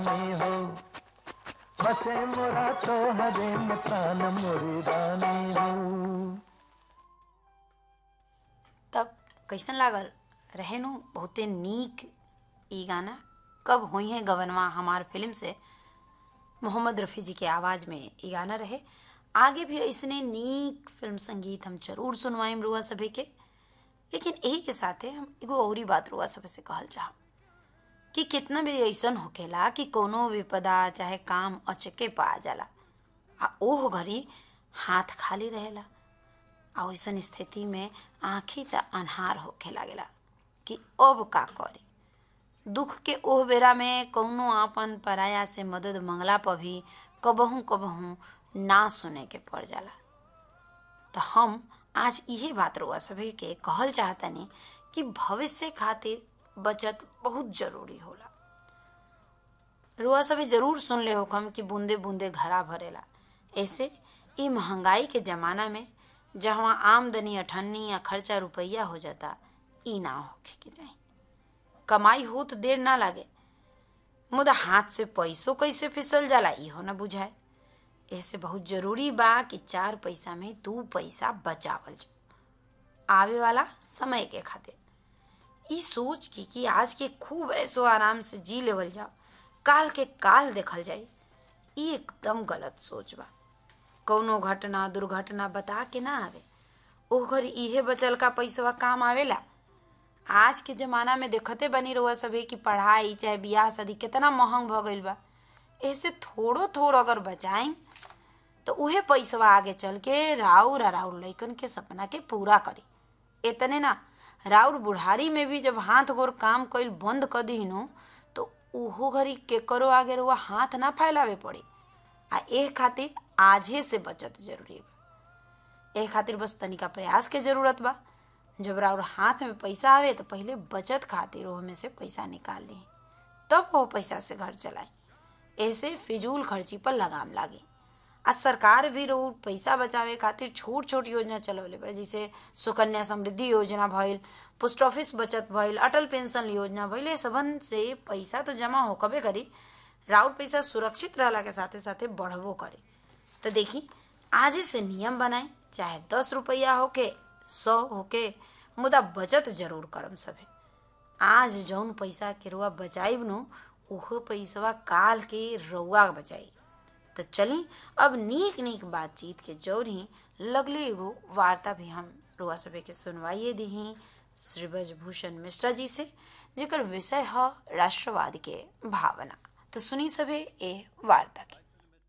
रानी हो बसे मोरा तो हरे में प्राण मोरी रानी हो तब कैसन लागल रहे नु बहुते नीक ई गाना कब हुई है गवनवा हमार फिल्म से मोहम्मद रफ़ी जी के आवाज़ में ई गाना रहे आगे भी ऐसने नीक फिल्म संगीत हम जरूर सुनवाइम रुआ सभी के लेकिन यही के साथे हम एगो औरी बात रुआ सभी से कहल चाहब कि कितना भी ऐसन होखेला कि कोनो विपदा चाहे काम अचके पा जाला आ ओह घड़ी हाथ खाली रहेला आ ओइसन स्थिति में आँखी त अन्हार होखे लागेला कि अब का करे दुख के ओह बेरा में कौनो आपन पराया से मदद मंगला पर भी कबहू कबहू ना सुने के पड़ जाला तो हम आज इहे बात रुआ सभी के कहल चाहतनी कि भविष्य खातिर बचत बहुत जरूरी होला रुआ सभी जरूर सुन ले होकम कि बूंदे बूंदे घड़ा भरेला ऐसे ई महंगाई के जमाना में जहाँ आमदनी अठन्नी या खर्चा रुपया हो जाता ई ना होखे के चाही कमाई हो तो देर ना लागे मुदा हाथ से पैसों कैसे फिसल जाला इहो ना बुझाए ऐसे बहुत जरूरी बा कि चार पैसा में दू पैसा बचावल जाए आवे वाला समय के खातिर ई सोच की कि आज के खूब ऐसो आराम से जी लेवल जाओ काल के काल देखल जाई ई एकदम गलत सोच बा कौनो घटना दुर्घटना बता के ना आवे ओकर इहे बचल का पैसवा काम आवेला आज के जमाना में देखते बनी रहुआ सभी की पढ़ाई चाहे बियाह शादी कितना महंग भ गईल बा ऐसे थोड़ो थोड़ अगर बचाई तो उहे पैसवा आगे चल के राउर आ राउर लइकन के सपना के पूरा करी इतने ना राउर बुढ़ारी में भी जब हाथ गोर काम कईल बंद कर दीनो तो उहो घड़ी केकरो आगे रुआ हाथ ना फैलावे पड़ी आ एह खातिर आजे से बचत जरूरी बा एह खातिर बस तनिका प्रयास के जरूरत बा जब राउर हाथ में पैसा आवे तो पहले बचत खातिर ओह में से पैसा निकाल ली तब वो पैसा से घर चलाए ऐसे फिजूल खर्ची पर लगाम लागी आ सरकार भी रो पैसा बचावे खातिर छोट छोट योजना चलवले बा जैसे सुकन्या समृद्धि योजना भइल पोस्ट ऑफिस बचत भइल अटल पेंशन योजना भइल ये सबन से पैसा तो जमा होकबे करी राउर पैसा सुरक्षित रहला के साथे साथे बढ़बो करे तो देखी आज ही से नियम बनाए चाहे दस रुपया होके सौ होके मुदा बचत जरूर करम सभे आज जौन पैसा के रुआ बचाइब नु उहो पैसवा काल के रउआ बचाई तो चली अब नीक नीक बातचीत के जौरी लगले एगो वार्ता भी हम रुआ सभे के सुनवाइए दही श्री ब्रजभूषण मिश्रा जी से जेकर विषय है राष्ट्रवाद के भावना तो सुनी सभे ए वार्ता के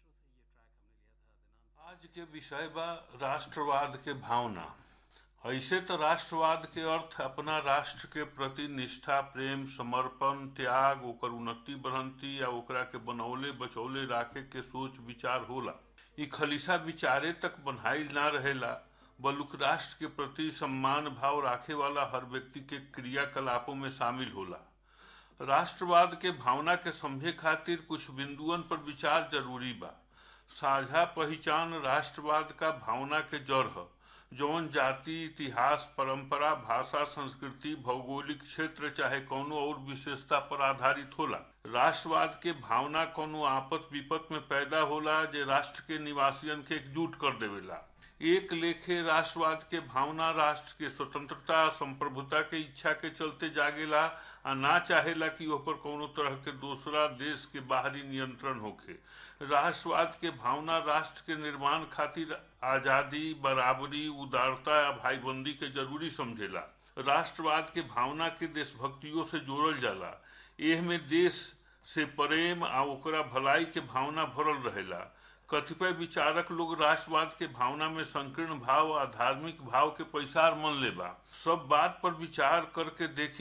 आज के विषय बा राष्ट्रवाद के भावना ऐसे तो राष्ट्रवाद के अर्थ अपना राष्ट्र के प्रति निष्ठा प्रेम समर्पण त्याग ओकर उन्नति बढ़ंती या ओकरा के बनौले बचौले राखे के सोच विचार होला ई खलिसा विचारे तक बनाई ना रहेला बलुक राष्ट्र के प्रति सम्मान भाव राखे वाला हर व्यक्ति के क्रियाकलापों में शामिल होला राष्ट्रवाद के भावना के समझे खातिर कुछ बिंदुअन पर विचार जरूरी बा साझा पहचान राष्ट्रवाद का भावना के जड़ है जौन जाति इतिहास परंपरा भाषा संस्कृति भौगोलिक क्षेत्र चाहे कोनो और विशेषता पर आधारित होला राष्ट्रवाद के भावना कोनो आपत विपत में पैदा होला जे राष्ट्र के निवासियन के एकजुट कर देवेला एक लेखे राष्ट्रवाद के भावना राष्ट्र के स्वतंत्रता संप्रभुता के इच्छा के चलते जागेला आ ना चाहेला कि ओपर कोनो तरह के दूसरा देश के बाहरी नियंत्रण होखे राष्ट्रवाद के भावना राष्ट्र के निर्माण खातिर आजादी बराबरी उदारता या भाईबंदी के जरूरी समझेला राष्ट्रवाद के भावना के देशभक्तियों से जोड़ल जाला एह में देश से प्रेम आ ओकरा भलाई के भावना भरल रहेला कतिपय विचारक लोग राष्ट्रवाद के भावना में संकीर्ण भाव आ धार्मिक भाव के पैसार मन लेबा सब बात पर विचार करके देखी